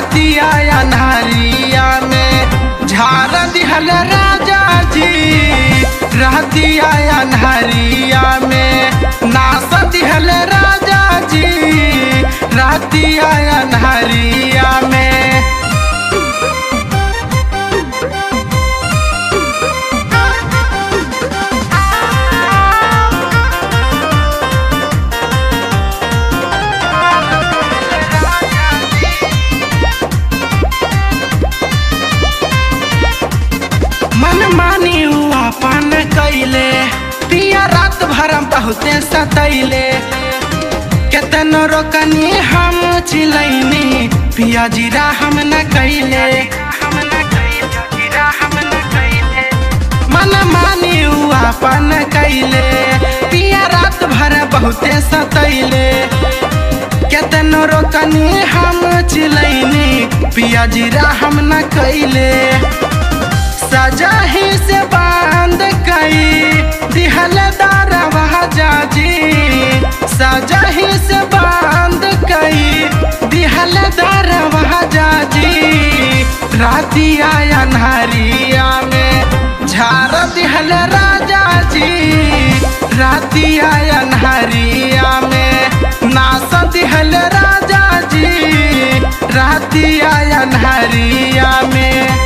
रातिया अन्हारिया में झार दिहल राजा जी रातिया अन्हारिया में नास दिहल राजा जी रातिया अन्हारिया में मन मानी हुआ पान कैले पिया रात भर हम बहुते सतैले केतनो रोकनी हम चिलैनी पिया जीरा हम न कैले मन मानी हुआ पान कैले पिया रात भर बहुते सतैले केतनो रोकनी हम चिलैनी पिया जीरा हम न कैले सजा ही से बांध कई दिहल दारवा जाजी सजा ही से बांध कई दिहल दारवा जाजी रातिया अन्हारिया में झार दिहल राजा जी रातिया अन्हारिया में नास दिहल राजा जी रातिया अन्हारिया में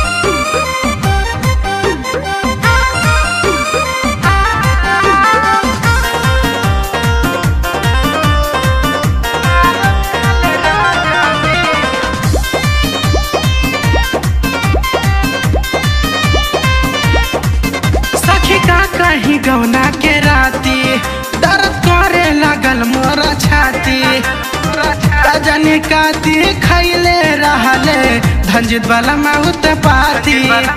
सखी का कहीं गौना के राती दर्द करे लगल मोर छाती रजनी काती खैले रहले धंजित वाला माउत पाती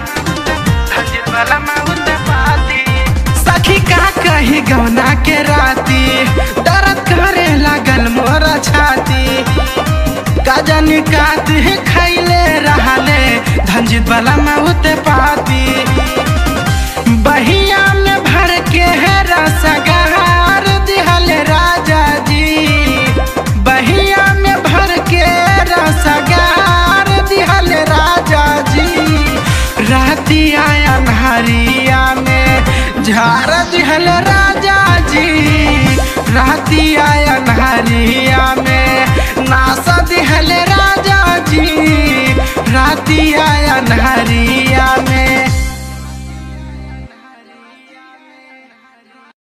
सखी का कहीं गौना के राती दर्द करे लगल मोर छाती गजनी काती खैले रहले धंजित वाला माउत पाती बहिया में भर के है रसगहार दिहल राजा जी बहिया में भर के रसगहार दिहल राजा जी रातिया अन्हारिया में झार दिहल राजा जी रातिया अन्हारिया में